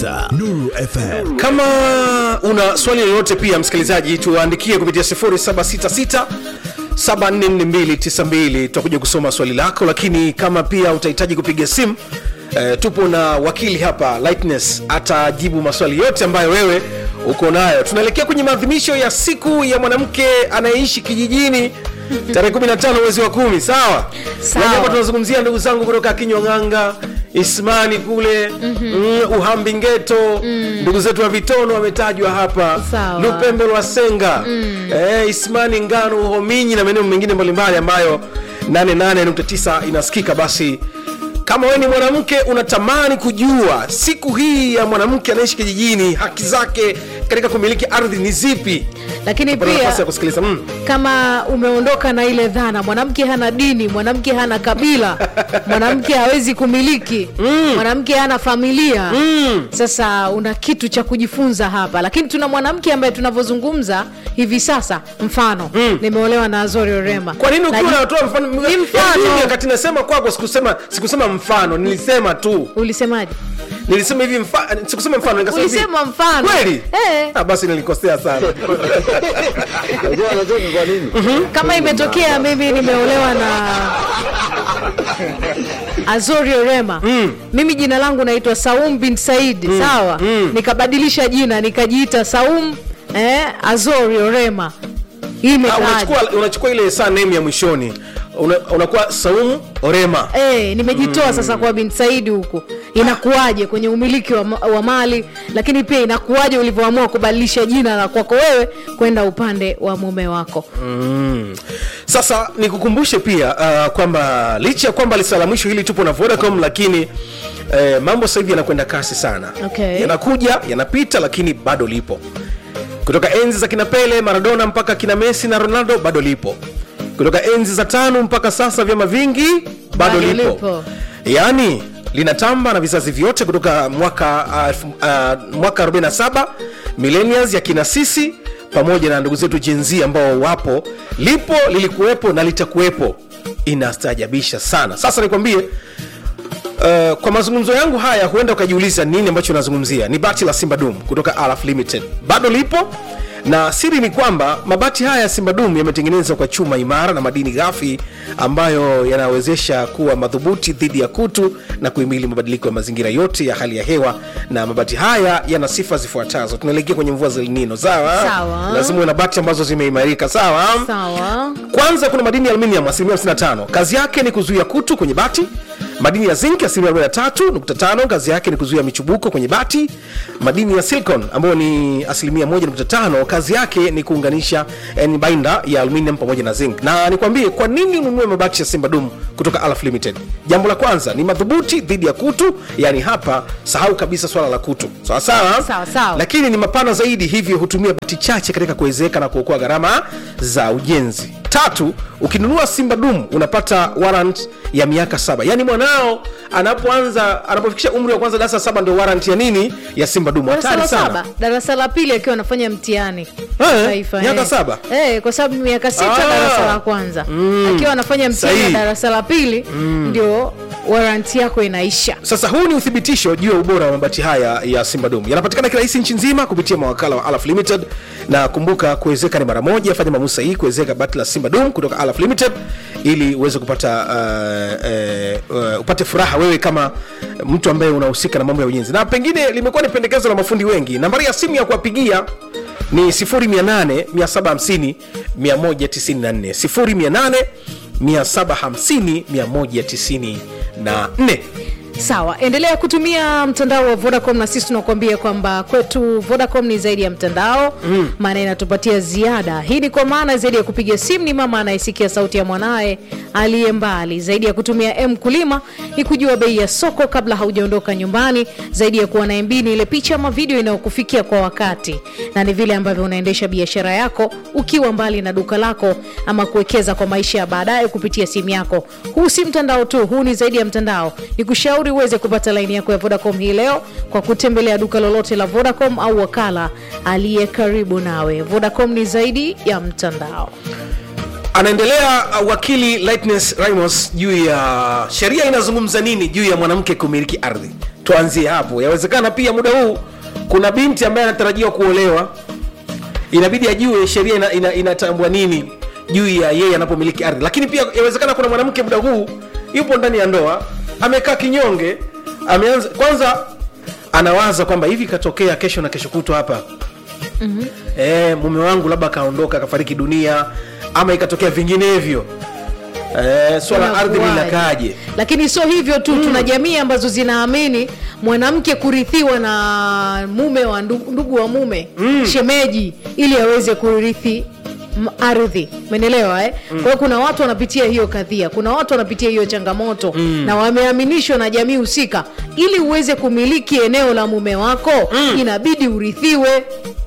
unasikiliza Nuru FM. kama una swali lolote pia msikilizaji tuandikie kupitia 0766 744292 tutakuja kusoma swali lako lakini kama pia utahitaji kupiga simu eh, tupo na wakili hapa lightness atajibu maswali yote ambayo wewe uko nayo tunaelekea kwenye maadhimisho ya siku ya mwanamke anayeishi kijijini tarehe 15 mwezi wa kumi sawa Sawa. Na hapa tunazungumzia ndugu zangu kutoka kinywang'anga ismani kule mm, uhambi ngeto ndugu zetu wa vitono wametajwa hapa Sawa. lupembe lwasenga eh, ismani ngano uhominyi na maeneo mengine mbalimbali ambayo 88.9 inasikika basi kama wewe ni mwanamke unatamani kujua siku hii ya mwanamke anaishi kijijini haki zake katika kumiliki ardhi ni zipi lakini Pata nafasi ya pia kusikiliza mm. kama umeondoka na ile dhana mwanamke hana dini mwanamke hana kabila mwanamke hawezi kumiliki mwanamke hana familia sasa una kitu cha kujifunza hapa lakini tuna mwanamke ambaye tunavyozungumza hivi sasa mfano nimeolewa na azori orema kwa nini ukiwa Naji- unatoa mfano Ni Yaani mfano. mimi wakati nasema kwako sikusema sikusema mfano nilisema tu ulisemaje nilisema hivi mfa, sikusema mfano nikasema hivi. ulisema mfano kweli eh, ah, basi nilikosea sana Unajua unajua ni kwa nini? kama imetokea mimi nimeolewa na azori orema mimi jina langu naitwa saum bin said sawa nikabadilisha jina nikajiita saum eh, azori orema hii Ah, imekaaje? unachukua unachukua ile saa name ya mwishoni Una- unakuwa saumu orema Eh, nimejitoa sasa kwa bin saidi huku inakuwaje kwenye umiliki wa, ma- wa mali lakini pia inakuwaje ulivyoamua kubadilisha jina la kwako wewe kwenda upande wa mume wako sasa nikukumbushe pia uh, kwamba licha ya kwamba lisa la mwisho hili tupo na vodacom lakini eh, mambo sasa hivi yanakwenda kasi sana Okay. yanakuja yanapita lakini bado lipo kutoka enzi za kina pele maradona mpaka kina messi na ronaldo bado lipo kutoka enzi za tano mpaka sasa vyama vingi bado, Bado lipo. lipo. yaani linatamba na vizazi vyote kutoka mwaka uh, elfu- uh, mwaka 47 millennials ya kina sisi pamoja na ndugu zetu jenzi ambao wapo lipo lilikuwepo na litakuwepo inastaajabisha sana sasa nikwambie Uh, kwa mazungumzo yangu haya huenda ukajiuliza nini ambacho nazungumzia ni bati la simba dum kutoka alaf limited bado lipo na siri ni kwamba mabati haya ya simba dum yametengenezwa kwa chuma imara na madini ghafi ambayo yanawezesha kuwa madhubuti dhidi ya kutu na kuhimili mabadiliko ya mazingira yote ya hali ya hewa na mabati haya yana sifa zifuatazo tunaelekea kwenye mvua za linino sawa Sawa. lazima uwe na bati ambazo zimeimarika sawa sawa kwanza kuna madini ya aluminium asilimia 55 kazi yake ni kuzuia kutu kwenye bati madini ya zinc asilimia 43.5 kazi yake ni kuzuia michubuko kwenye bati madini ya silicon ambayo ni asilimia 1.5 kazi yake ni kuunganisha eh, ni bainda ya aluminium pamoja na zinc na nikwambie kwa nini ununue mabati ya simba dum kutoka alaf limited jambo la kwanza ni madhubuti dhidi ya kutu yani hapa sahau kabisa swala la kutu sawa sawa Sawa, sawa. lakini ni mapana zaidi hivyo hutumia bati chache katika kuwezeka na kuokoa gharama za ujenzi tatu ukinunua simba dum unapata warrant ya miaka saba yaani mwanao anapoanza anapofikisha umri wa kwanza darasa la saba ndio warrant ya nini ya simba dum darasa hatari la sana saba darasa la pili akiwa anafanya mtihani Eh, Taifa, miaka eh. saba? eh, kwa sababu miaka sita Ah. darasa la kwanza akiwa anafanya mtihani wa Sahihi. darasa la pili ndio waranti yako inaisha sasa huu ni uthibitisho juu ya ubora wa mabati haya ya simba dum yanapatikana kirahisi nchi nzima kupitia mawakala wa alaf limited na kumbuka kuwezeka ni mara moja fanya maamuzi sahihi kuwezeka bati la simba dum kutoka alaf limited ili uweze kupata uh, uh, uh, upate furaha wewe kama mtu ambaye unahusika na mambo ya ujenzi na pengine limekuwa ni pendekezo la mafundi wengi nambari ya simu ya kuwapigia ni 0800 750 194 0800 750 194 sawa endelea kutumia mtandao wa vodacom na sisi tunakuambia kwamba kwetu vodacom ni zaidi ya mtandao maana inatupatia ziada hii ni kwa maana zaidi ya kupiga simu ni mama anayesikia sauti ya mwanaye aliye mbali zaidi ya kutumia m kulima ni kujua bei ya soko kabla haujaondoka nyumbani zaidi ya kuwa na mb ni ile picha ama video inayokufikia kwa wakati na ni vile ambavyo unaendesha biashara yako ukiwa mbali na duka lako ama kuwekeza kwa maisha ya baadaye kupitia simu yako huu si mtandao tu huu ni zaidi ya mtandao ni kushauri uweze kupata laini yako ya vodacom hii leo kwa kutembelea duka lolote la vodacom au wakala aliye karibu nawe vodacom ni zaidi ya mtandao anaendelea uh, wakili lightness rimos juu ya sheria inazungumza nini juu ya mwanamke kumiliki ardhi tuanzie hapo yawezekana pia muda huu kuna binti ambaye anatarajiwa kuolewa inabidi ajue sheria ina, ina, inatambua nini juu ya yeye anapomiliki ardhi lakini pia yawezekana kuna mwanamke muda huu yupo ndani ya ndoa amekaa kinyonge ameanza kwanza anawaza kwamba hivi katokea kesho na kesho kutwa hapa mm-hmm. e, mume wangu labda akaondoka akafariki dunia ama ikatokea vinginevyo e, swala la ardhi Inakuwaje? linakaaje lakini sio hivyo tu tuna jamii ambazo zinaamini mwanamke kurithiwa na mume wa ndugu, ndugu wa mume shemeji ili aweze kurithi m- ardhi umeelewa eh? kwa hiyo kuna watu wanapitia hiyo kadhia kuna watu wanapitia hiyo changamoto na wameaminishwa na jamii husika ili uweze kumiliki eneo la mume wako inabidi urithiwe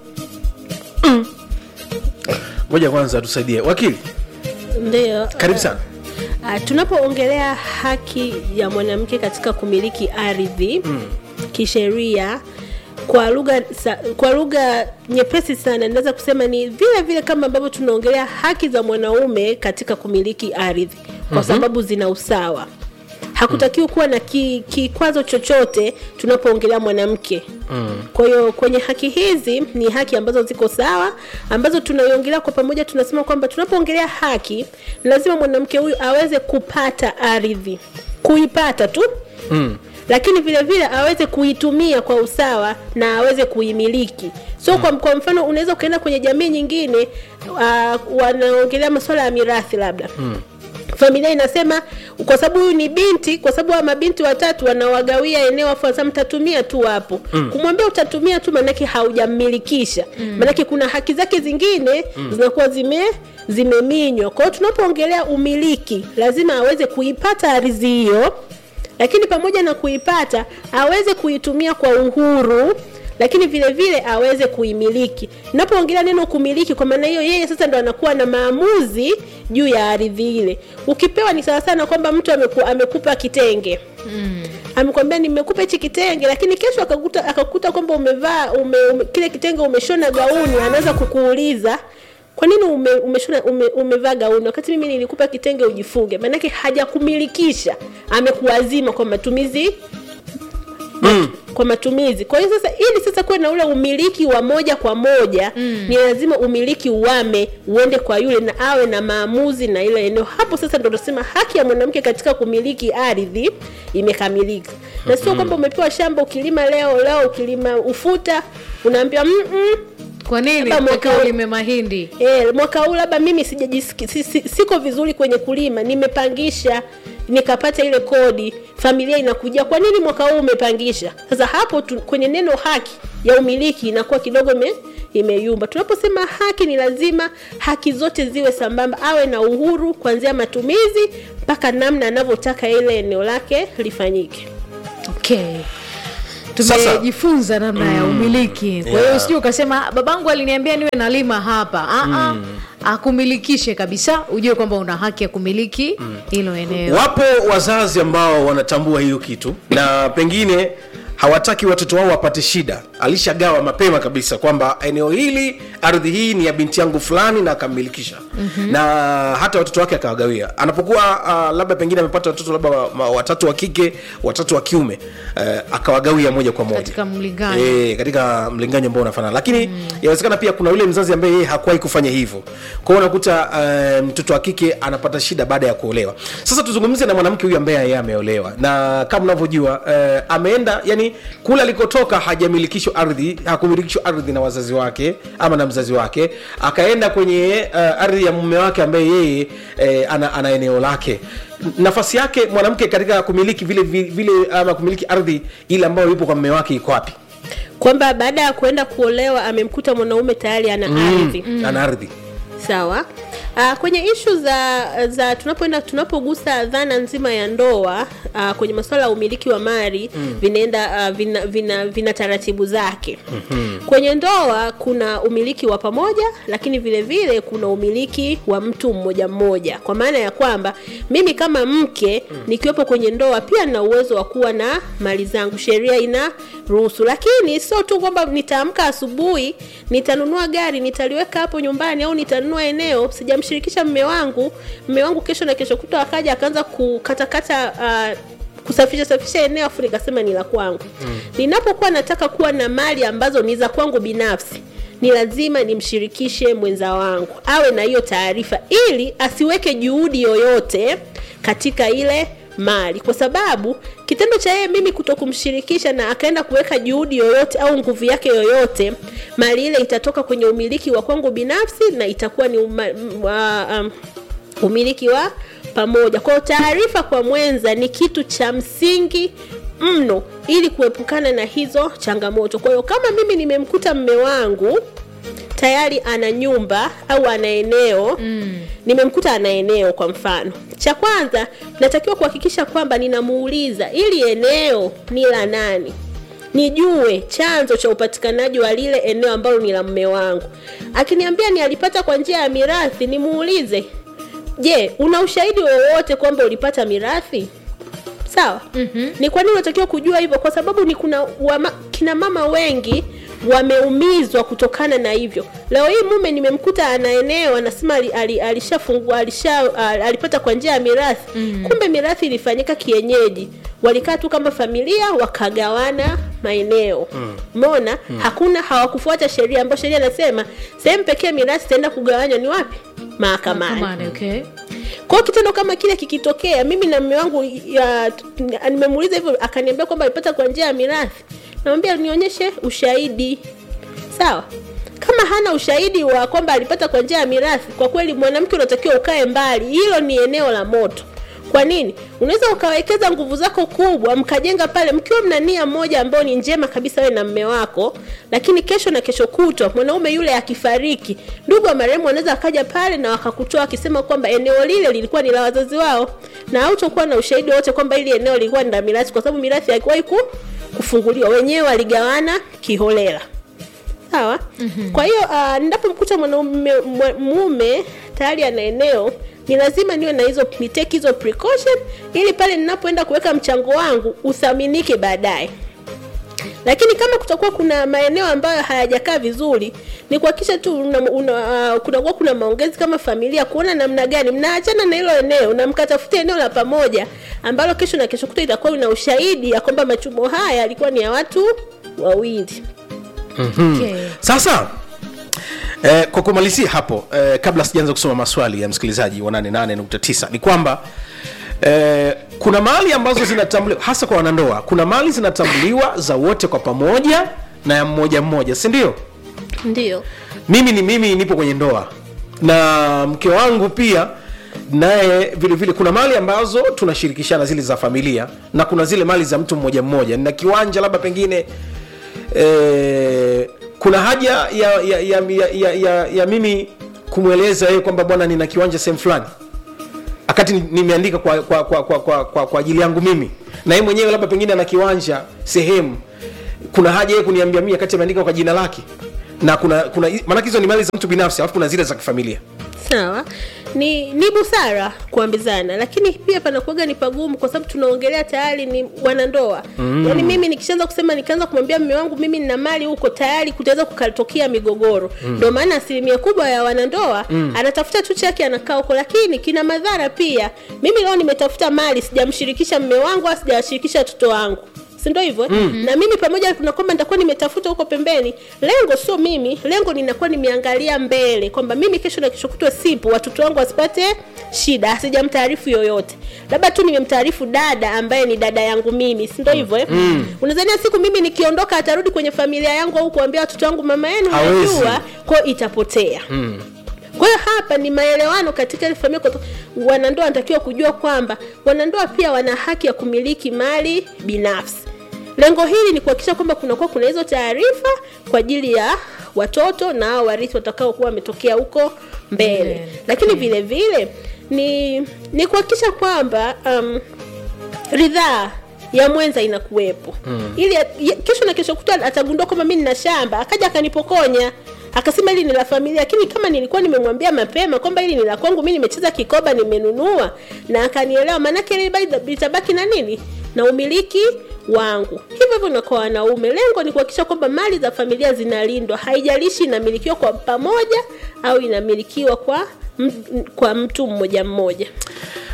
moja kwanza tusaidie wakili Ndio. karibu sana Uh, tunapoongelea haki ya mwanamke katika kumiliki ardhi mm. kisheria kwa lugha sa- kwa lugha nyepesi sana naweza kusema ni vile vile kama ambavyo tunaongelea haki za mwanaume katika kumiliki ardhi kwa mm-hmm. sababu zina usawa hakutakiwi kuwa na ki- kikwazo chochote tunapoongelea mwanamke mm. kwa hiyo kwenye haki hizi ni haki ambazo ziko sawa ambazo tunaiongelea kwa pamoja tunasema kwamba tunapoongelea haki lazima mwanamke huyu aweze kupata ardhi kuipata tu mm lakini vile vile aweze kuitumia kwa usawa na aweze kuimiliki so mm. kwa, kwa mfano unaweza ukaenda kwenye jamii nyingine uh, wanaongelea masuala ya mirathi labda mm familia inasema kwa sababu huyu ni binti kwa sababu wa mabinti watatu wanawagawia eneo afu sasa mtatumia tu hapo mm. kumwambia utatumia tu maanake haujammilikisha mm. maanake kuna haki zake zingine mm. zinakuwa zime zimeminywa kwa hiyo tunapoongelea umiliki lazima aweze kuipata ardhi hiyo lakini pamoja na kuipata aweze kuitumia kwa uhuru lakini vile vile aweze kuimiliki napoongelea neno kumiliki kwa maana hiyo yeye sasa ndo anakuwa na maamuzi juu ya ardhi ile ukipewa ni sawa sana kwamba mtu ameku, amekupa kitenge mm. amekwambia nimekupa hichi kitenge lakini kesho akakuta akakuta kwamba umevaa ume, ume, kile kitenge umeshona gauni anaweza kukuuliza kwa nini ume, umeshona ume, umevaa gauni wakati mimi nilikupa kitenge ujifunge maanake hajakumilikisha amekuazima kwa matumizi mm. kwa matumizi kwa hiyo sasa ili sasa kuwe na ule umiliki wa moja kwa moja mm. ni lazima umiliki uame uende kwa yule na awe na maamuzi na ile eneo hapo sasa ndo tunasema haki ya mwanamke katika kumiliki ardhi imekamilika na sio kwamba umepewa shamba ukilima leo leo ukilima ufuta unaambiwa "Mm-mm, kwa nini Labda mwaka mpaka huu- ulime mahindi E, mwaka huu labda mimi sijajisiki si, si, siko vizuri kwenye kulima nimepangisha nikapata ile kodi familia inakuja kwa nini mwaka huu umepangisha sasa hapo tu, kwenye neno haki ya umiliki inakuwa kidogo ime, imeyumba tunaposema haki ni lazima haki zote ziwe sambamba awe na uhuru kuanzia matumizi mpaka namna anavyotaka ile eneo lake lifanyike okay Sasa- tumejifunza namna ya umiliki kwa hiyo Yeah. usije ukasema "Ah, babangu aliniambia niwe nalima hapa Aa, akumilikishe kabisa ujue kwamba una haki ya kumiliki hilo eneo wapo wazazi ambao wanatambua hiyo kitu na pengine hawataki watoto wao wapate shida alishagawa mapema kabisa kwamba eneo hili ardhi hii ni ya binti yangu fulani na akammilikisha mm-hmm. na hata watoto wake akawagawia anapokuwa uh, labda pengine amepata watoto labda wa- ma- watatu wa kike watatu wa kiume uh, akawagawia moja kwa moja Katika mlinganyo. e, katika mlinganyo ambao unafanana lakini mm. yawezekana pia kuna yule mzazi ambaye yeye hakuwahi kufanya hivyo kwa hiyo unakuta uh, mtoto wa kike anapata shida baada ya kuolewa sasa tuzungumze na mwanamke huyu ambaye yeye ameolewa na kama unavyojua uh, ameenda yani kule alikotoka hajamilikishwa ardhi hakumilikishwa ardhi na wazazi wake ama na mzazi wake akaenda kwenye uh, ardhi ya mume wake ambaye yeye uh, ana, ana eneo lake nafasi yake mwanamke katika kumiliki vile vile, vile ama kumiliki ardhi ile ambayo ipo kwa mume wake iko wapi kwamba baada ya kuenda kuolewa amemkuta mwanaume tayari ana ardhi mm. ana ardhi sawa Uh, kwenye ishu za za tunapoenda tunapogusa dhana nzima ya ndoa uh, kwenye masuala ya umiliki wa mali mm. vinaenda uh, vina, vina, vina taratibu zake mm-hmm. kwenye ndoa kuna umiliki wa pamoja lakini vile vile kuna umiliki wa mtu mmoja mmoja kwa maana ya kwamba mimi kama mke mm. nikiwepo kwenye ndoa pia na uwezo wa kuwa na mali zangu sheria ina ruhusu lakini sio tu kwamba nitaamka asubuhi nitanunua gari nitaliweka hapo nyumbani au nitanunua eneo sijamshirikisha mme wangu mme wangu kesho na kesho kuta akaja akaanza kukatakata uh, kusafisha safisha eneo afu nikasema ni la kwangu ninapokuwa nataka kuwa na mali ambazo ni za kwangu binafsi ni lazima nimshirikishe mwenza wangu awe na hiyo taarifa ili asiweke juhudi yoyote katika ile mali kwa sababu kitendo cha yeye mimi kuto kumshirikisha na akaenda kuweka juhudi yoyote au nguvu yake yoyote mali ile itatoka kwenye umiliki wa kwangu binafsi na itakuwa ni uma, wa, um, umiliki wa pamoja kwao taarifa kwa mwenza ni kitu cha msingi mno ili kuepukana na hizo changamoto kwa hiyo kama mimi nimemkuta mme wangu tayari ana nyumba au ana eneo mm. nimemkuta ana eneo kwa mfano cha kwanza natakiwa kuhakikisha kwamba ninamuuliza ili eneo ni la nani nijue chanzo cha upatikanaji wa lile eneo ambalo ni la mme wangu akiniambia ni alipata kwa njia ya mirathi nimuulize je una ushahidi wowote kwamba ulipata mirathi sawa mm-hmm. ni kwa nini unatakiwa kujua hivyo kwa sababu ni kuna wama, kina mama wengi wameumizwa kutokana na hivyo leo hii mume nimemkuta ana eneo anasema ali- ali- alishafungua alisha, al- alipata kwa njia ya mirathi mm. kumbe mirathi ilifanyika kienyeji walikaa tu kama familia wakagawana maeneo umeona mm. hakuna hawakufuata sheria ambayo sheria inasema sehemu pekee mirathi itaenda kugawanywa ni wapi mahakamani Mahakamani, okay. kwa hiyo kitendo kama kile kikitokea mimi na mme wangu ya- nimemuuliza hivyo akaniambia kwamba alipata kwa njia ya mirathi namwambia nionyeshe ushahidi sawa kama hana ushahidi wa kwamba alipata kwa njia ya mirathi kwa kweli mwanamke unatakiwa ukae mbali hilo ni eneo la moto kwa nini unaweza ukawekeza nguvu zako kubwa mkajenga pale mkiwa mna nia moja ambayo ni njema kabisa wewe na mme wako lakini kesho na kesho kutwa mwanaume yule akifariki ndugu wa marehemu wanaweza akaja pale na wakakutoa akisema kwamba eneo lile lilikuwa ni la wazazi wao na hautokuwa na ushahidi wote kwamba hili eneo lilikuwa ni la mirathi kwa sababu mirathi haikuwahi ku, kufunguliwa wenyewe waligawana kiholela sawa mm-hmm. kwa hiyo uh, ninapomkuta mwanaume mwa- mume tayari ana eneo ni lazima niwe na hizo niteke hizo precaution ili pale ninapoenda kuweka mchango wangu uthaminike baadaye lakini kama kutakuwa kuna maeneo ambayo hayajakaa vizuri ni kuhakikisha tu una, una, uh, kunakuwa kuna maongezi kama familia kuona namna gani mnaachana na hilo eneo na mkatafuta eneo la pamoja ambalo kesho na kesho kuta itakuwa ina ushahidi ya kwamba machumo haya yalikuwa ni ya watu wawili Okay. sasa eh, kwa kumalizia hapo eh, kabla sijaanza kusoma maswali ya msikilizaji wa 88.9 ni kwamba eh, kuna mali ambazo zinatambuliwa hasa kwa wanandoa kuna mali zinatambuliwa za wote kwa pamoja na ya mmoja mmoja si ndio ndio mimi ni mimi nipo kwenye ndoa na mke wangu pia naye vile vile kuna mali ambazo tunashirikishana zile za familia na kuna zile mali za mtu mmoja mmoja na kiwanja labda pengine eh, kuna haja ya, ya, ya, ya, ya, ya, ya mimi kumweleza yeye kwamba bwana nina kiwanja sehemu fulani wakati ni- nimeandika kwa kwa, kwa, kwa, kwa, kwa, kwa ajili yangu mimi na yeye mwenyewe labda pengine ana kiwanja sehemu kuna haja yeye kuniambia mimi wakati ameandika kwa jina lake na kuna kuna maanake hizo ni mali za mtu binafsi alafu kuna zile za kifamilia sawa ni ni busara kuambizana lakini pia panakuaga ni pagumu kwa sababu tunaongelea tayari ni wanandoa mm. yaani mimi nikishaanza kusema nikaanza kumwambia mme wangu mimi nina mali huko tayari kutaweza kukatokea migogoro ndio maana asilimia kubwa ya wanandoa mm. anatafuta tu chake anakaa huko lakini kina madhara pia mimi leo nimetafuta mali sijamshirikisha mme wangu au sijawashirikisha watoto wangu si ndio hivyo mm. na mimi pamoja na kwamba nitakuwa nimetafuta huko pembeni lengo sio mimi lengo ninakuwa nimeangalia mbele kwamba mimi kesho na kesho kutwa sipo watoto wangu wasipate shida asijamtaarifu yoyote labda tu nimemtaarifu dada ambaye ni dada yangu mimi si ndio hivyo eh? mm. unazania siku mimi nikiondoka atarudi kwenye familia yangu au kuambia watoto wangu mama yenu Hawezi. najua kwao itapotea mm kwa hiyo hapa ni maelewano katika ile familia kwa wanandoa wanatakiwa kujua kwamba wanandoa pia wana haki ya kumiliki mali binafsi lengo hili ni kuhakikisha kwamba kunakuwa kuna hizo taarifa kwa ajili ya watoto na hao warithi watakaokuwa wametokea huko mbele Mbele. lakini vile vile ni ni kuhakikisha kwamba um, ridhaa ya mwenza inakuwepo mm. ili ya- ya- kesho na kesho kutwa atagundua kwamba mi nina shamba akaja akanipokonya akasema hili ni la familia lakini kama nilikuwa nimemwambia mapema kwamba hili ni la kwangu mi nimecheza kikoba nimenunua na akanielewa maanake hili bado litabaki na nini na umiliki wangu hivyo hivyo na kwa wanaume lengo ni kuhakikisha kwamba mali za familia zinalindwa haijalishi inamilikiwa kwa pamoja au inamilikiwa kwa, m- kwa mtu mmoja mmoja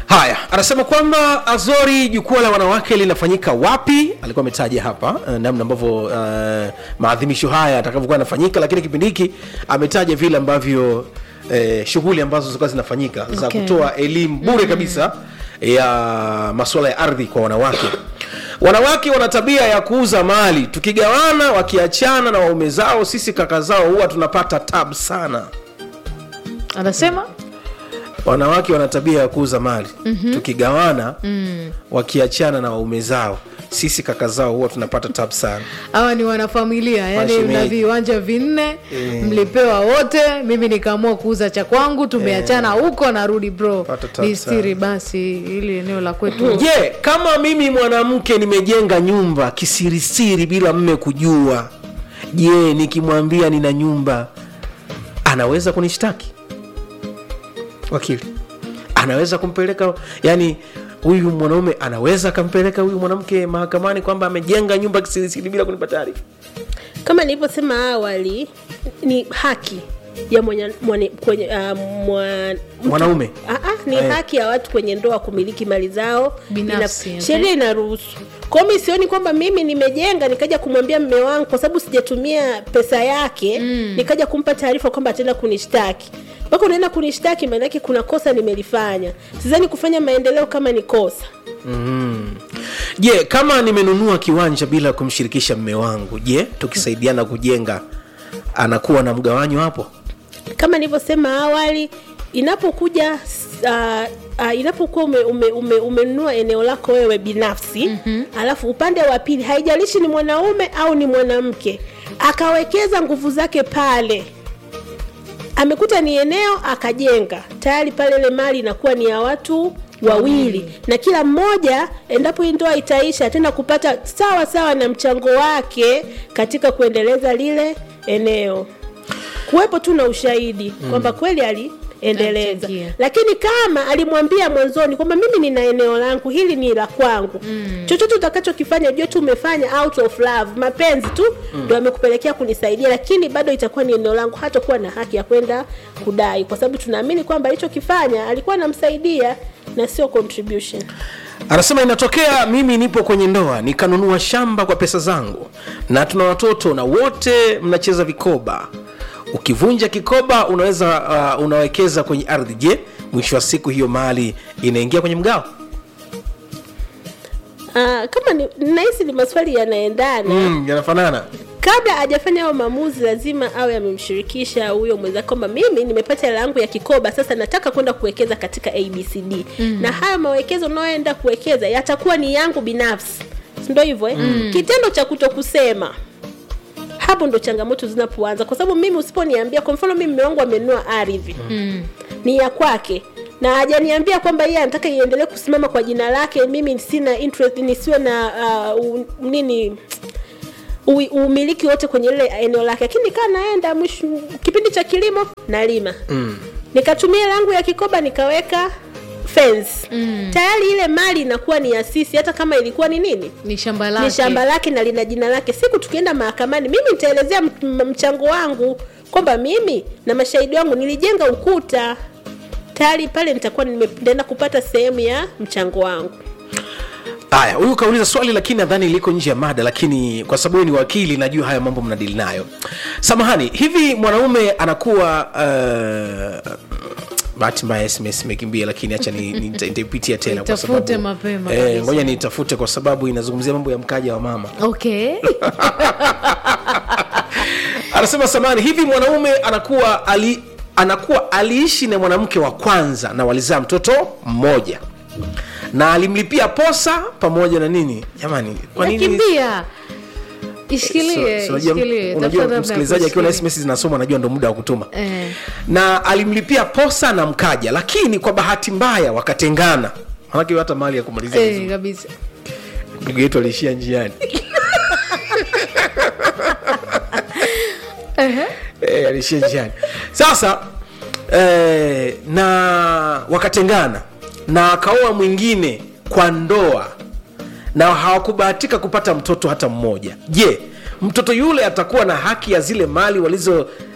haya anasema kwamba azori jukwaa la wanawake linafanyika wapi alikuwa ametaja hapa uh, namna ambavyo uh, maadhimisho haya atakavyokuwa yanafanyika lakini kipindi hiki ametaja vile ambavyo uh, shughuli ambazo zilikuwa zinafanyika za Okay. kutoa elimu bure kabisa ya masuala ya ardhi kwa wanawake wanawake wana tabia ya kuuza mali tukigawana wakiachana na waume zao sisi kaka zao huwa tunapata tab sana anasema wanawake wana tabia ya kuuza mali mm-hmm. tukigawana mm. wakiachana na waume zao sisi kaka zao huwa tunapata tab sana hawa ni wanafamilia yani Mashemeji. mna viwanja vinne Eh. mlipewa wote mimi nikaamua kuuza cha kwangu tumeachana huko narudi bro Pata tabu ni stiri basi ili eneo la kwetu je kama mimi mwanamke nimejenga nyumba kisirisiri bila mme kujua je nikimwambia nina nyumba anaweza kunishtaki wakili anaweza kumpeleka yani huyu mwanaume anaweza akampeleka huyu mwanamke mahakamani kwamba amejenga nyumba kisirisiri bila kunipa taarifa kama nilivyosema awali ni haki ya mwenye, mwane, kwenye, uh, mwa, mwanaume Ah, ah, ni Eh. haki ya watu kwenye ndoa kumiliki mali zao Binafsi, Ina- okay. sheria inaruhusu kwao mi sioni kwamba mimi nimejenga nikaja kumwambia mme wangu kwa sababu sijatumia pesa yake mm. nikaja kumpa taarifa kwamba ataenda kunishtaki mpaka unaenda kunishtaki maanake kuna kosa nimelifanya sizani kufanya maendeleo kama ni kosa je kama nimenunua kiwanja bila kumshirikisha mme wangu je tukisaidiana kujenga anakuwa na mgawanyo hapo kama nilivyosema awali inapokuja uh, uh, inapokuwa umenunua ume, ume, umenunua eneo lako wewe binafsi mm-hmm. alafu upande wa pili haijalishi ni mwanaume au ni mwanamke akawekeza nguvu zake pale amekuta ni eneo akajenga tayari pale ile mali inakuwa ni ya watu wawili na kila mmoja endapo hii ndoa itaisha ataenda kupata sawa sawa na mchango wake katika kuendeleza lile eneo kuwepo tu na ushahidi mm. kwamba kweli aliendeleza Alichangia. lakini kama alimwambia mwanzoni kwamba mimi nina eneo langu hili ni la kwangu mm. chochote utakachokifanya jua tu umefanya out of love mapenzi tu ndo amekupelekea kunisaidia lakini bado itakuwa ni eneo langu hatakuwa na haki ya kwenda kudai kwa sababu tunaamini kwamba alichokifanya alikuwa anamsaidia na sio contribution anasema inatokea mimi nipo kwenye ndoa nikanunua shamba kwa pesa zangu na tuna watoto na wote mnacheza vikoba ukivunja kikoba unaweza uh, unawekeza kwenye ardhi je mwisho wa siku hiyo mali inaingia kwenye mgao uh, kama ni nahisi ni maswali yanaendana mm, yanafanana kabla hajafanya hayo maamuzi lazima awe amemshirikisha huyo mwenzake kwamba mimi nimepata hela yangu ya kikoba sasa nataka kwenda kuwekeza katika abcd mm. na hayo mawekezo unayoenda kuwekeza yatakuwa ni yangu binafsi Si ndo hivyo eh? mm. kitendo cha kuto kusema hapo ndo changamoto zinapoanza kwa sababu mimi usiponiambia kwa mfano mimi mme wangu amenunua ardhi mm. ni ya kwake na hajaniambia kwamba yeye anataka iendelee kusimama kwa jina lake mimi sina interest nisiwe na uh, u- nini ui- umiliki wote kwenye lile eneo lake lakini kaa naenda mwisho kipindi cha kilimo nalima mm. nikatumia langu ya kikoba nikaweka fence mm. tayari ile mali inakuwa ni ya sisi hata kama ilikuwa ni nini ni shamba lake ni shamba lake na lina jina lake siku tukienda mahakamani mimi nitaelezea m- m- mchango wangu kwamba mimi na mashahidi wangu nilijenga ukuta tayari pale nitakuwa nime- nitaenda kupata sehemu ya mchango wangu haya huyu kauliza swali lakini nadhani liko nje ya mada lakini kwa sababu wewe ni wakili najua haya mambo mnadili nayo samahani hivi mwanaume anakuwa uh, bahati mbaya sms imekimbia lakini hacha ni- ni- nita- nitaipitia tena kwa Itafute sababu mapema eh, kabisa. ngoja niitafute kwa sababu inazungumzia mambo ya mkaja wa mama okay anasema samani hivi mwanaume anakuwa ali, anakuwa aliishi na mwanamke wa kwanza na walizaa mtoto mmoja na alimlipia posa pamoja na nini jamani kwa nini nakimbia ishikilie So- so unajua- ishikilie unajua tafuta namna ya msikilizaji akiwa na kushikilia. sms zinasoma anajua ndo muda wa kutuma Eh. na alimlipia posa na mkaja lakini kwa bahati mbaya wakatengana manake hata mali ya kumalizia Eh, vizuri. kabisa ndugu yetu aliishia njiani eh, aliishia njiani sasa eh, na wakatengana na akaoa mwingine kwa ndoa na hawakubahatika kupata mtoto hata mmoja je mtoto yule atakuwa na haki ya zile mali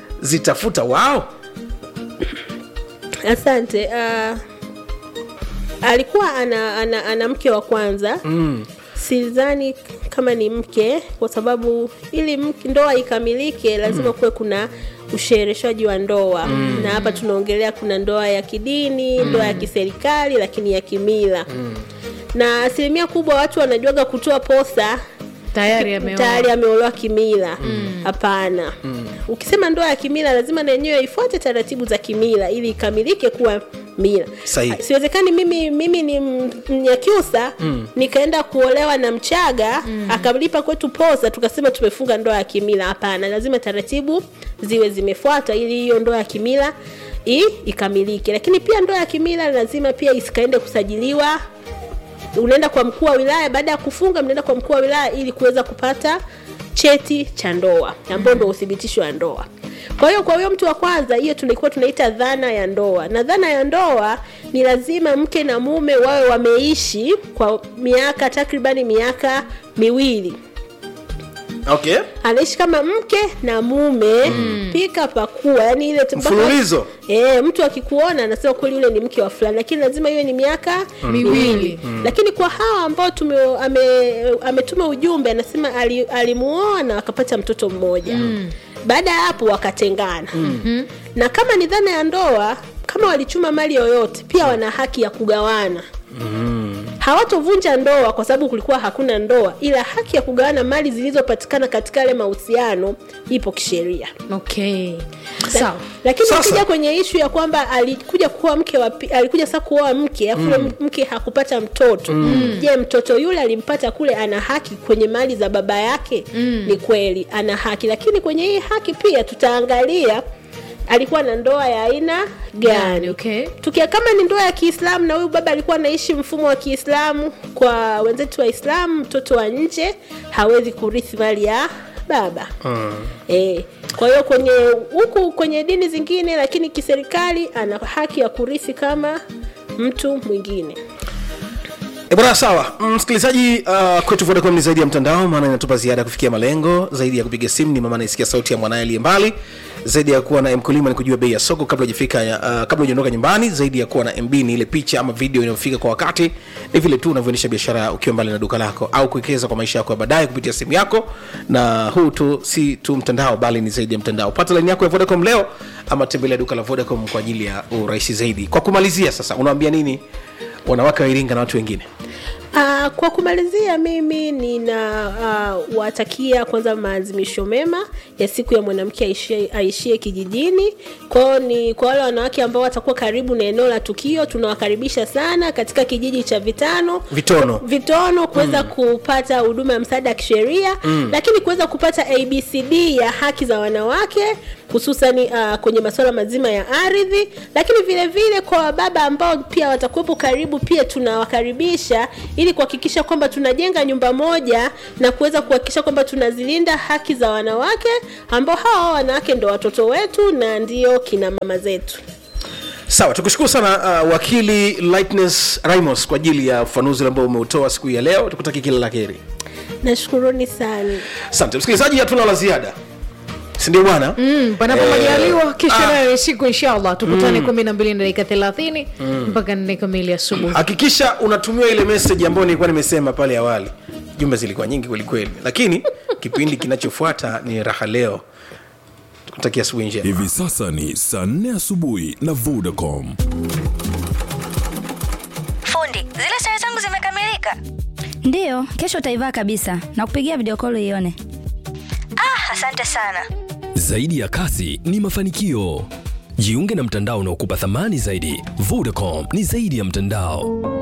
walizozitafuta wao asante uh, alikuwa ana, ana, ana mke wa kwanza mm. sidhani kama ni mke kwa sababu ili mke, ndoa ikamilike lazima kuwe kuna ushereheshaji wa ndoa mm. na hapa tunaongelea kuna ndoa ya kidini mm. ndoa ya kiserikali lakini ya kimila mm. na asilimia kubwa watu wanajuaga kutoa posa tayari ameoa tayari ameolewa kimila hapana ukisema ndoa ya kimila lazima na yenyewe ifuate taratibu za kimila ili ikamilike kuwa mila Sahihi. siwezekani mimi mimi ni M- mnyakyusa nikaenda kuolewa na mchaga akalipa kwetu posa tukasema tumefunga ndoa ya kimila hapana lazima taratibu ziwe zimefuata ili hiyo ndoa ya kimila i, ikamilike lakini pia ndoa ya kimila lazima pia isikaende kusajiliwa unaenda kwa mkuu wa wilaya baada ya kufunga mnaenda kwa mkuu wa wilaya ili kuweza kupata cheti cha ndoa ambao ndo uthibitisho wa ndoa kwa hiyo kwa huyo mtu wa kwanza hiyo tulikuwa tunaita dhana ya ndoa na dhana ya ndoa ni lazima mke na mume wawe wameishi kwa miaka takribani miaka miwili okay anaishi kama mke na mume mm. pika pakua yani ile mpaka- Mfululizo. e, mtu akikuona anasema kweli yule ni mke wa fulani lakini lazima iwe ni miaka Miwili. lakini kwa hawa ambao tume, ame, ametuma ujumbe anasema ali- alimuoa na akapata mtoto mmoja mm. baada ya hapo wakatengana mm-hmm. na kama ni dhana ya ndoa kama walichuma mali yoyote pia wana haki ya kugawana hawatovunja ndoa kwa sababu kulikuwa hakuna ndoa ila haki ya kugawana mali zilizopatikana katika yale mahusiano ipo kisheria okay sawa lakini Sasa- ukija kwenye ishu ya kwamba alikuja kuoa mke wa pi- alikuja sasa kuoa mke afu mm. mke hakupata mtoto je mtoto yule alimpata kule ana haki kwenye mali za baba yake mm. ni kweli ana haki lakini kwenye hii haki pia tutaangalia alikuwa na ndoa ya aina gani okay tukia kama ni ndoa ya kiislamu na huyu baba alikuwa anaishi mfumo wa kiislamu kwa wenzetu waislamu mtoto wa nje hawezi kurithi mali ya baba mm. e, kwa hiyo kwenye huku kwenye dini zingine lakini kiserikali ana haki ya kurithi kama mtu mwingine E bwana sawa msikilizaji uh, kwetu vodacom ni zaidi ya mtandao maana inatupa ziada ya kufikia malengo zaidi ya kupiga simu ni mama anaisikia sauti ya mwanaye aliye mbali zaidi ya kuwa na mkulima ni kujua bei ya soko kabla hujafika uh, kabla hujaondoka nyumbani zaidi ya kuwa na mb ni ile picha ama video inayofika kwa wakati ni vile tu unavyoendesha biashara ukiwa mbali na duka lako au kuwekeza kwa maisha yako ya baadaye kupitia simu yako na huu tu si tu mtandao bali ni zaidi ya mtandao pata laini yako ya vodacom leo ama tembelea duka la vodacom kwa ajili ya urahisi zaidi kwa kumalizia sasa unawambia nini wanawake wa iringa na watu wengine Uh, kwa kumalizia mimi nina uh, watakia kwanza maazimisho mema ya siku ya mwanamke aishie, aishie kijijini kwao ni kwa wale wanawake ambao watakuwa karibu na eneo la tukio tunawakaribisha sana katika kijiji cha vitano Vitono. vitono kuweza mm. kupata huduma ya msaada wa kisheria mm. lakini kuweza kupata abcd ya haki za wanawake hususani uh, kwenye masuala mazima ya ardhi lakini vile vile kwa baba ambao pia watakuwepo karibu pia tunawakaribisha ili kuhakikisha kwamba tunajenga nyumba moja na kuweza kuhakikisha kwamba tunazilinda haki za wanawake ambao hawa wanawake ndo watoto wetu na ndio kina mama zetu sawa tukushukuru sana uh, wakili lightness rimos kwa ajili ya ufafanuzi ambao umeutoa siku hii ya leo tukutaki kila la heri nashukuruni sana asante msikilizaji hatuna la ziada sindio bwana Mm, panapo Eh, majaliwa kesho ah. nayo siku inshallah tukutane kumi na mbili na dakika thelathini mpaka nne kamili asubuhi hakikisha unatumia ile message ambayo nilikuwa nimesema pale awali jumbe zilikuwa nyingi kwelikweli lakini kipindi kinachofuata ni raha leo tukutakia asubuhi njema hivi sasa ni saa 4 asubuhi na vodacom Fundi, zile sare zangu zimekamilika. ndiyo kesho utaivaa kabisa na kupigia video call ione Ah, asante sana. Zaidi ya kasi ni mafanikio. Jiunge na mtandao unaokupa thamani zaidi. Vodacom ni zaidi ya mtandao.